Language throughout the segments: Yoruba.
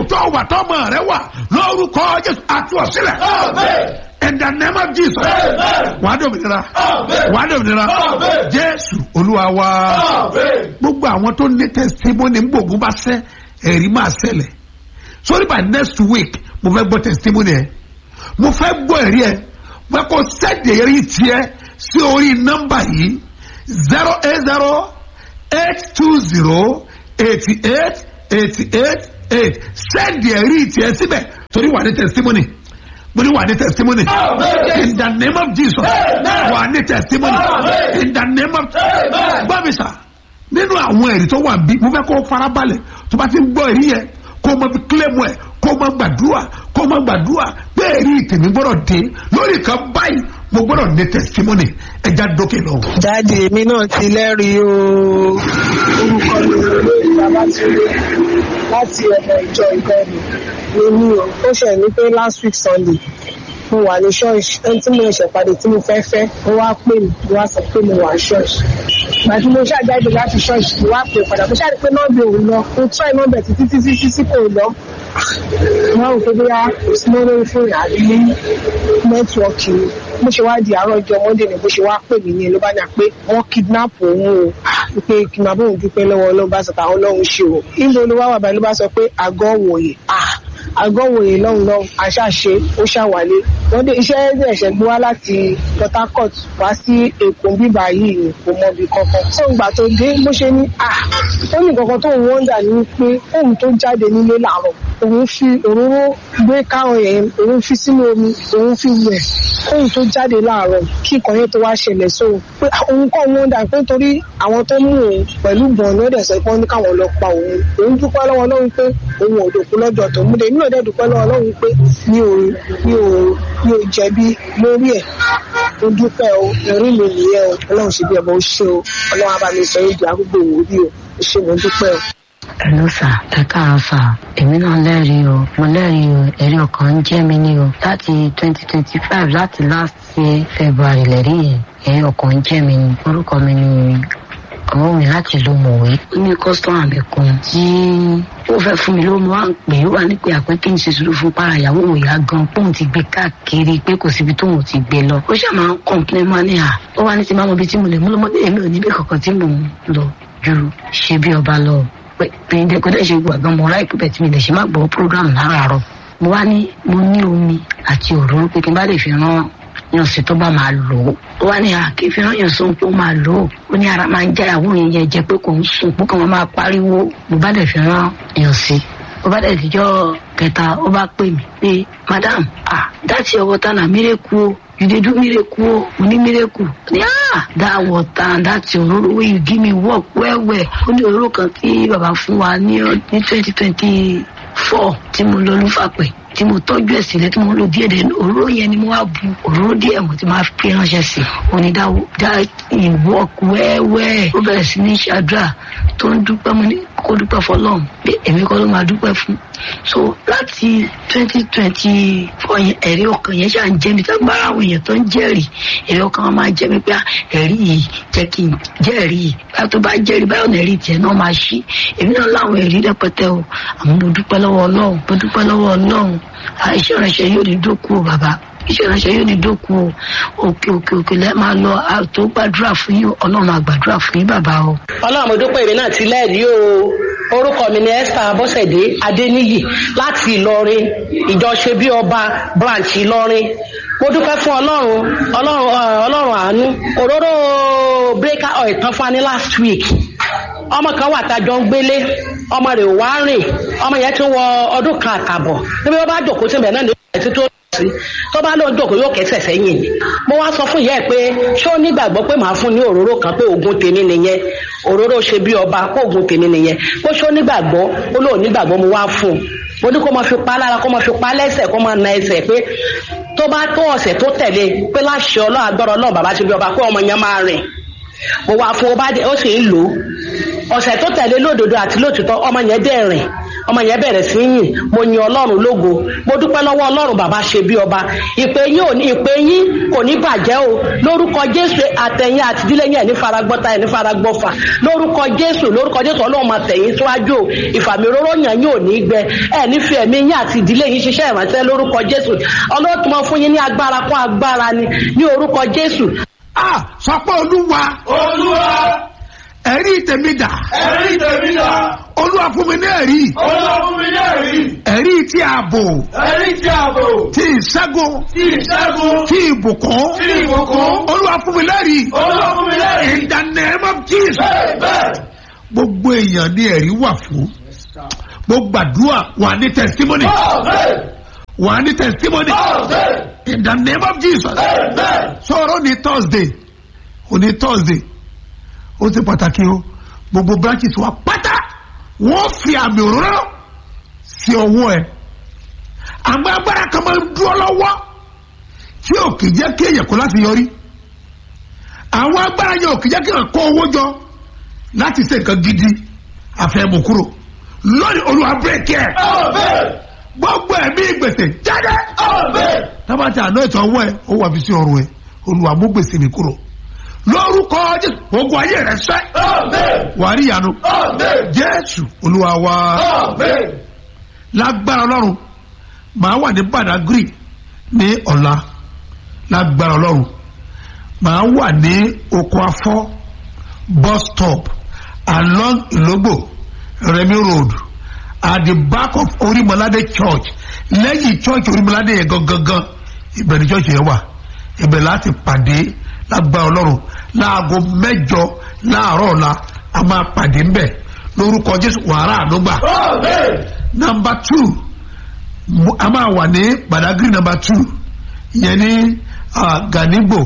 tó wà tọ́mọ rẹ wà lórúkọ jésù àti ọ̀sílẹ̀ in the name of jesus wàá dòmìnira wàá dòmìnira jésù olúwa wa gbogbo àwọn tó ní testimony ń gbòògùn bá sẹ́ ẹ̀rí máa ṣẹlẹ̀ sorry by next week mo fẹ́ gbọ́ testimony ẹ̀ mo fẹ́ gbọ́ ẹ̀rí ẹ̀ mo fẹ́ kó sẹ́ẹ̀dì ẹ̀rí tiẹ̀ sí orí nọ́mbà yìí zero eight zero eight two zero eighty eight eighty eight eight sẹ́ẹ̀dì ẹ̀rí tiẹ̀ síbẹ̀ torí wà ní testimony mo ní wà ní testimony in the name of jesus wà ní testimony in the name of gbọ́ mi sà nínú àwọn ẹ̀rí tó wà bí mo fẹ́ kó farabalẹ̀ tó bá ti ń gbọ́ ẹ̀rí yẹn kó o mọ fi kílẹ̀mù ẹ̀ kó o mọ gbàdúrà kó o mọ gbàdúrà pé ẹ̀rí tèmi gbọ́dọ̀ dé lórí kan báyìí mo gbọ́dọ̀ ní testimony ẹja dókè lọ. dáàdi èmi náà ti lẹ́rìí o orúkọ mi ò lórí babatunde láti ọmọ ìjọ ìbẹ̀rù èmi o ó ṣẹ̀ ní pé last week sunday mo wà ní ṣọ́ọ̀ṣì ẹni tí mo ṣẹ̀ pàdé tí mo fẹ́ fẹ́ mo wá pè mí mo wá sọ pé mo wà ní ṣọ́ọ̀ṣì gbàtí mo ṣàjáde láti ṣọ́ọ̀ṣì mo wá pè padà mo ṣàdé pé nọ́ọ̀bì òun lọ mo try nọ́ọ̀bì títí títí títí kò lọ mo wá rò pé bóyá kò sí mọ́ lórí fóònù àbí nẹ́tíwọ́ọ̀kì mi bó ṣe wá di àárọ̀ ọjọ́ monday ni bó ṣe wá pè mí ní ló bá ní à pé wọ́n kidnap òun o pé kí n máa bóun dúpẹ́ lọ́wọ́ ọlọ́run bá sọ pé àwọn ọlọ́run ṣe o ìlú olówó àwọn àbáyé ló bá sọ pé àgọ́ wòye àgọ́ wòye lọ́hùn lọ́hùn àṣàṣe ó ṣàwálé wọ́n dé iṣẹ́ ẹ̀ṣẹ̀ gbé wá láti port harcourt wá sí èkó bíbá yìí ni kò mọ ibi kankan tó ń gbà tó dé bó ṣe ní à ó ní nǹkan tó ń wọ́ndà ní pé òun tó jáde nílé làárọ̀ òun fi òróró gbé káwọn yẹn òun fi sínú omi òun fi wẹ̀ òun tó jáde láàárọ̀ kí nǹkan yẹn tó wá ṣẹlẹ̀ sóhun pé òun kọ́ wọ́ndà pé torí àwọn tó mú òun pẹ̀lú gbọ̀n ní ọ̀dẹ̀ sọ pé wọ́n ní káwọn lọ pa òun òun dúpẹ́ lọ́wọ́ lọ́hùn pé òun ò dòkú lọ́dọ̀ tó mú de nínú ọ̀dẹ̀ dúpẹ́ lọ́wọ́ lọ́hùn pé mi ò mi ò mi ò jẹ̀bi lórí ẹ̀ mo dúpẹ́ o ẹ̀rí mi nìyẹn o ọlọ́run ṣe bí ẹ̀ bọ́ ó ṣe o ọlọ́run á bá mi sọ yóò di arúgbó òwúrí o ó ṣe mo dúpẹ́ o. Hello sà ẹ káàárọ̀ sà èmi náà lẹ́rìí o mo lẹ́rìí o ẹ̀rí ọkàn ń jẹ́ mi ní o láti twenty twenty five láti last year February lẹ́rí yẹn ẹ̀rí ọkàn ń jẹ́ mi ní orúkọ mi ní ọmọ mi láti lo mọ̀wé ó ní kọ́sítọ́mà mi kan tí ó fẹ́ fún mi ló mo wá ń pè é wà ní pé àpẹ́ kí n ṣe sùúrù fún para ìyàwó òyà gan póun ti gbé káàkiri pé kò síbi tóun ti gbé lọ ó ṣàmà ń kọ̀ǹpilẹ̀ máa ní à ó wá ní ti máa mọ ibi tí mo lè mú lọ́mọdé èmi ò níbi kankan tí mò ń lọ ju ṣe bí ọba lọ pé kò dẹ́ ṣe gbàgbọ́n mo ráì pípẹ́ tí mi lè ṣe má gbọ́ program láràárọ̀ mo wá ní mo ní omi àti òróró pé kí n bá lè fi rán yànsí tó bá máa lò ó ó wá ní àkè fi rán yànsí tó máa lò ó ó ní ara máa ń já ìyàwó yẹn yẹn jẹ pé kò ń sùn pé kò wọ́n máa pariwo mo bá lè fi rán yànsí ó bá dẹ̀ dijọ́ kẹta ó bá pè mí pé madam ah that's your water na miracle o you dey do miracle o mo ní miracle ó ní ah that water that's your òróró wey you give me work well well ó ní òróró kan tí bàbá fún wa ní ní twenty twenty four tí mo lọ lúfàpẹ́ tí mo tọ́jú ẹ̀ sílẹ̀ tí mo lò díẹ̀ díẹ̀ òróró yẹn ni mo wá bu òróró díẹ̀ mo ti máa fi ránṣẹ́ sí i òní dá dá work wẹ́wẹ́ ó bẹ̀rẹ̀ sí ní ṣàdúrà tó ń dúpẹ́ mo ní kó dúpẹ́ fọlọ́run pé èmi kọ́ ló máa dúpẹ́ fún so láti twenty twenty four yẹn ẹ̀rí ọkàn yẹn ṣáà ń jẹ́ mi tágbára àwọn èèyàn tó ń jẹ́rìí ẹ̀rí ọkàn wọn máa jẹ́ mi pé ẹ̀rí yìí jẹ́ kí n jẹ́rìí yìí bá tó bá jẹ́rìí báyọ̀ náà ẹ̀rí tiẹ̀ náà máa ṣí èmi náà láwọn ẹ̀rí rẹpẹtẹ o àmọ́ mo dúpẹ́ lọ́wọ́ ọlọ́run mo dúpẹ́ lọ́wọ́ ọlọ́run iṣẹ́ ìránṣẹ́ yóò ní dókú o bàbá iṣẹ́ ìránṣẹ́ yóò ní dókú o òkè òkè òkè lẹ́ẹ̀ máa lọ àtò gbàdúrà fún yín ọlọ́run àgbàdúrà fún yín bàbá o. ọlọ́run mo dúpẹ́ èmi náà ti lẹ́ẹ̀rí o orúkọ mi ni esther abọ́sẹ̀dé adéníyì láti ìlọrin ìjọ ṣe bí ọba branch ìlọrin mo dúpẹ́ fún ọlọ́run ọlọ́run ọlọ́run àánú òróró breaker oil tán fún wa ní last week ọmọ kan wà tájọ ń gbélé ọmọ rẹ̀ wá rìn ọmọ yẹn ti wọ ọdún kan àtàbọ̀ níbi wọn bá jòkó síbẹ̀ náà ní ìgbà tó sí tó bá lóun jòkó yóò kẹsẹ̀ sẹ́yìn ni mo wá sọ fún ìyá ẹ̀ pé ṣé ó nígbàgbọ́ pé màá fún ní òróró kan pé oògùn tèmi nìyẹn òróró ṣe bí ọba pé oògùn tèmi nìyẹn pé ṣé ó nígbàgbọ́ ó lóun nígbàgbọ́ mo wá fún un mo ní kó máa fi pa lára kó máa fi pa lẹ́sẹ̀ kó máa na ẹsẹ̀ pé tó bá tó ọ̀sẹ̀ tó tẹ̀lé pé láṣẹ ọlọ́run agbára ọlọ́run bàbá ṣe bí ọba pé ọmọ yẹn máa rìn mo wá fún ọba ó sì ń lò ó ọ̀sẹ̀ tó tẹ̀lé lódodo àti lótìtọ́ ọmọ yẹn dẹ̀ rìn ọmọ yẹn bẹ̀rẹ̀ sí yìn mo yin ọlọ́run lógo mo dúpẹ́ lọ́wọ́ ọlọ́run bàbá ṣe bí ọba ìpè yín ò ní ìpè yín kò ní bàjẹ́ o lórúkọ jésù àtẹ̀yìn àti ìdílé yín ẹ̀ ní faragbọ́ta ẹ̀ ní faragbọ́fà lórúkọ jésù lórúkọ jésù ọlọ́run máa tẹ̀yìn síwájú o ìfàmì òróró yàn yín ò ní gbẹ ẹ̀ ní fi ẹ̀mí yín àti ìdílé yín ṣiṣẹ́ ìrànṣẹ́ lórúkọ jésù ọlọ́run tó máa fún yín ní agbára kún agbára ni ní orúkọ jésù a sọ pé olúwa Olúwa ẹ̀rí tèmi dà ẹ̀rí tèmi dà. olúwa fún mi ní ẹ̀rí Olúwa fún mi ní ẹ̀rí. ẹ̀rí tí ààbò Ẹ̀rí tí ààbò. tí ìṣẹ́gun Tí ìṣẹ́gun. tí ìbùkún Tí ìbùkún. olúwa fún mi lẹ́rìí Olúwa fún mi lẹ́rí. in the name of jesus Bẹ́ẹ̀ bẹ́ẹ̀. gbogbo èèyàn ní ẹ̀rí wà fún gbogbo àdúrà wà ní testimony Bẹ́ẹ̀ wà ní testimony bẹ́ẹ̀. in the name of jesus Bẹ́ẹ̀ bẹ́ẹ̀. sọ̀rọ̀ ní thursday òní thursday ó ti pàtàkì o gbogbo branches wa pátá wọ́n fi àmì òróró sí ọwọ́ ẹ̀ àmọ́ agbára kan máa ń dúró lọ́wọ́ tí ò kì í jẹ́ kí èèyàn kó láti yọrí àwọn agbára yẹn ò kì í jẹ́ kí èèyàn kó owó jọ láti ṣe nǹkan gidi àfẹ́mù kúrò lónìí olúwa bírèkì ẹ̀ Àmín. gbogbo ẹ̀mí gbèsè jáde Àmín. tábàtì àná ètò ọwọ́ ẹ̀ ó wà fi sí ọrùn ẹ̀ olúwa mú gbèsè mi kúrò lórúkọ jésù ogun ayé rẹ sẹ́ Àmín. wàá rí ìyanu Àmín. jésù olúwa wa Àmín. lágbára ọlọ́run màá wà ní badagry ní ọ̀la lágbára ọlọ́run màá wà ní oko afọ́ bus stop along ìlógbò remi road at the back of orimolade church lẹ́yìn church orimolade yẹn gangan ibẹ̀ ni church yẹn wà ibẹ̀ láti pàdé lágbára ọlọ́run láago mẹ́jọ láàárọ̀ ọ̀la a máa pàdé ńbẹ̀ lórúkọ jésù wàhálà àdúgbà Àmín. number two mo- a máa wà ní badagry number two ìyẹn ní ah, ganigbo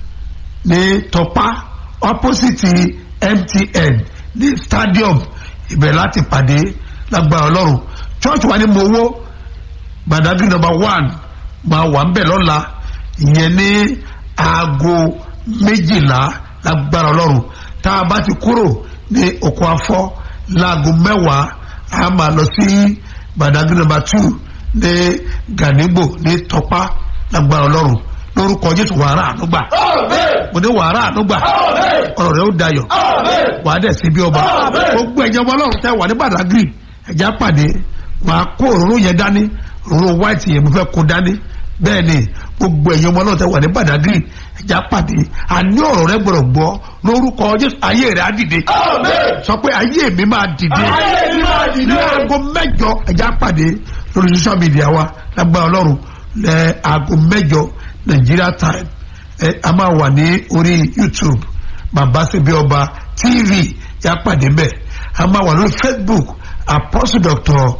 ní tọpa opposite mtn ní stadium ibẹ̀ láti pàdé lágbára ọlọ́run church wa ní mowó badagry number one máa wà ń bẹ̀ lọ́la ìyẹn ní aago méjìlá lágbára ọlọ́run tá a bá ti kúrò ní oko afọ́ láago mẹ́wàá a máa lọ sí badagry number two ní ganigbo ní tọpa lágbára ọlọ́run lórúkọ jésù wàrà ànúgbà Àmín. mo ní wàrà ànúgbà Àmín. ọ̀rọ̀ rẹ̀ ó dayọ̀ Àmín. wà á dẹ̀ sí bí ọba Àmín. gbogbo ẹ̀jẹ̀ ọmọ ọlọ́run tẹ́ wà ní badagry ẹ̀já pàdé wà á kó òróró yẹn dání òróró white yẹn mo fẹ́ kó dání bẹ́ẹ̀ ni gbogbo ẹ̀jẹ̀ ọmọ ọlọ́run tẹ́ wà ní badagry ẹ̀já pàdé àní ọ̀rọ̀ rẹ̀ gbọ́dọ̀ gbọ́ lórúkọ jésù ayé rẹ̀ á dìde Àmín. sọ pé ayé mi máa dìde Ayé mi máa dìde. ní aago mẹ́jọ ẹ̀já pàdé lórí social media wa lágbára ọlọ́run lẹ́ aago mẹ́jọ nigeria time ẹ a máa wà ní orí youtube bàbá síbi ọba tv yà pàdé mbẹ a máa wà lórí facebook apostle doctor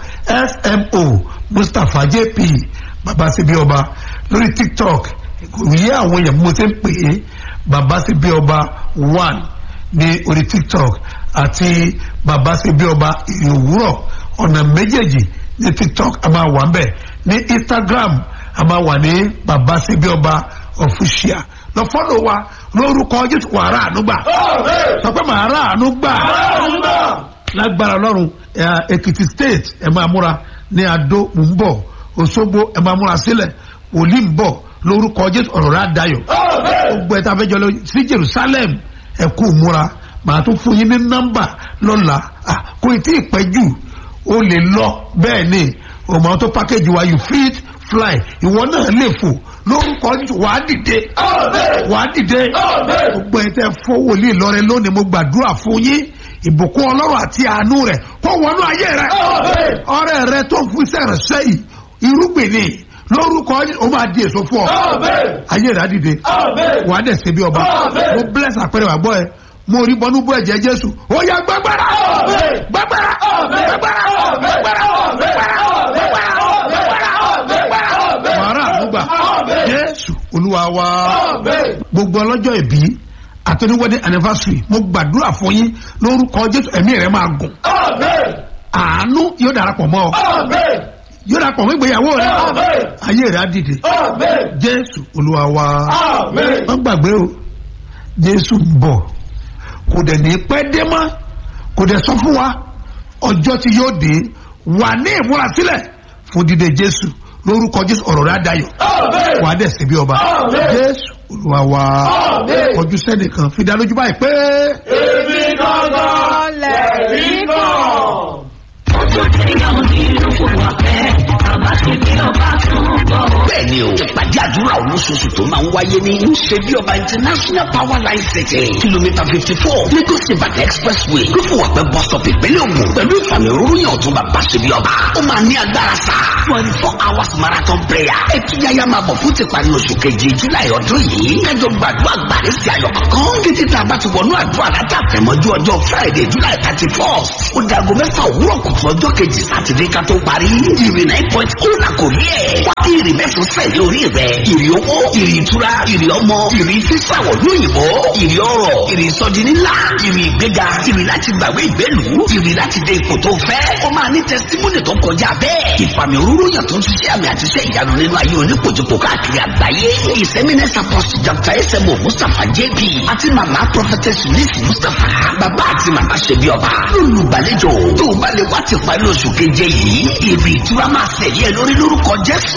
smo mustapha jp bàbá síbi ọba lórí tiktok ìyé àwọn èèyàn mo ti ń pè é bàbá síbi ọba one ní orí tiktok àti bàbá síbi ọba ìrìn òwúrọ̀ ọ̀nà méjèèjì ní tiktok a máa wà ń bẹ̀ ní instagram a máa wà ní bàbá síbi ọba official lọ fọ́lọ̀ wa lórúkọ jésù wà rà àánú gbà Àmín. sọ pé màá rà àánú gbà Àmín. lágbára ọlọ́run ẹ, èkìtì state ẹ máa múra ní adó ń bọ̀ òṣogbo ẹ máa múra sílẹ̀ wòlíì ń bọ̀ lórúkọ jésù ọ̀rọ̀ rà dayọ̀ Àmín. gbogbo ẹ̀ tá a fẹ́ jọ lọ sí jerusalem ẹ kú múra màá tún fún yín ní nọ́mbà lọ́la Ah, kò tí ì pẹ́ jù o lè lọ bẹ́ẹ̀ ni òmò tó pákéjì wa you fit fly ìwọ náà lè fò lórúkọ jù wàá dìde Àmín. wàá dìde Àmín. gbogbo ẹ̀ tẹ́ fọ́ wòlíì lọ́rẹ lónìí mo gbàdúrà fún yín ìbùkún ọlọ́run àti àánú rẹ̀ kó wọnú ayé rẹ̀ Àmín. ọrẹ rẹ tó ń fún iṣẹ́ rẹ̀ sẹ́yìn irúgbìn ni lórúkọ yín ó máa di èso fún ọ Àmín. ayé rẹ̀ á dìde Àmín. wà á dẹ̀ ṣe bí ọba Àmín. mo bless àpẹẹrẹ wà gbọ́ ẹ mo rí bọ́nú bọ́ ẹ̀jẹ̀ jésù ó yá gbàgbára Àmín. gbàgbára Àmín. gbàgbára Àmín. gbàgbára Àmín. gbàgbára gbàgbára gbàgbára gbàgbára Àmín. wàrà àdúgbà Àmín. jésù olúwa wa Àmín. gbogbo ọlọ́jọ́ ìbí àtọ́níwọ́dé anniversary mo gbàdúrà fún yín lórúkọ jésù ẹ̀mí rẹ̀ máa gùn Àmín. àánú yóò darapọ̀ mọ́ ọ Àmín. yóò darapọ̀ mọ́ ìgbéyàwó rẹ Àmín. ayé rẹ̀ á dìde Àmín. jésù olúwa wa Àmín. wọ́n gbàgbé o jésù ń bọ̀ kò dẹ̀ ní pẹ́ dé mọ́ kò dẹ̀ sọ fún wa ọjọ́ tí yóò dé wà ní ìmúrasílẹ̀ fún dídé jésù lórúkọ jésù ọ̀rọ̀ rẹ̀ adayọ̀ Amen. wà á dẹ̀ sí bí ọba Amen. jésù olúwa wa Amen. kọjú sẹ́nìkan fi dá lójú báyìí pé Èmi gangan lẹ̀rí náà. bẹ́ẹ̀ni o ìpàdé àdúrà olóṣooṣù tó máa ń wáyé ní ṣebí ọba international power line city kìlómítà fifty four lagos ibadan expressway lófùwàpẹ́ bus stop ìpínlẹ̀ ògùn pẹ̀lú ìfàmì òróró yàn tó bàbá ṣebí ọba ó máa ní agbára sá twenty four hours marathon prayer ẹtúyáyá máa bọ̀ fún tìparí oṣù keje july ọdún yìí kájọ gbàdúrà gbàdé sí ayọ̀ kankan títí tá a bá ti wọnú àdúrà látàtẹ̀mọ́jú ọjọ́ friday july thirty first ó dago mẹ́fà òwúrọ̀ kùtù ọjọ́ kejì sátidé ká tó parí ìrì nine point ó là kò rí ẹ̀ wá kí ìrì mẹ́fún sẹ́yìn orí rẹ̀ ìrì owó ìrì ìtura ìrì ọmọ ìrì sísàwọ̀ lóyìnbó ìrì ọrọ̀ ìrì ìsọdi ńlá ìrì ìgbéga ìrì láti gbàgbé ìgbélu ìrì láti dé ipò tó fẹ́ ó máa ní tẹsítímọ́nì tó kọjá bẹ́ẹ̀ ìfàmì òróró yàn tó ń ṣiṣẹ́ àmì àti iṣẹ́ ìyanu nínú ayé onípojúpọ̀ káàkiri àgbáyé ìsẹ́mínẹ́sà pọ́sì dr esemo mustapha jp àti màmá prophetess miss mustapha bàbá àti màmá ṣẹbi ọba lólùgbàlejò tó o bá lè wá ti parí oṣù keje yìí ìrì ìtura máa ṣẹ̀yẹ lórí lórúkọ jésù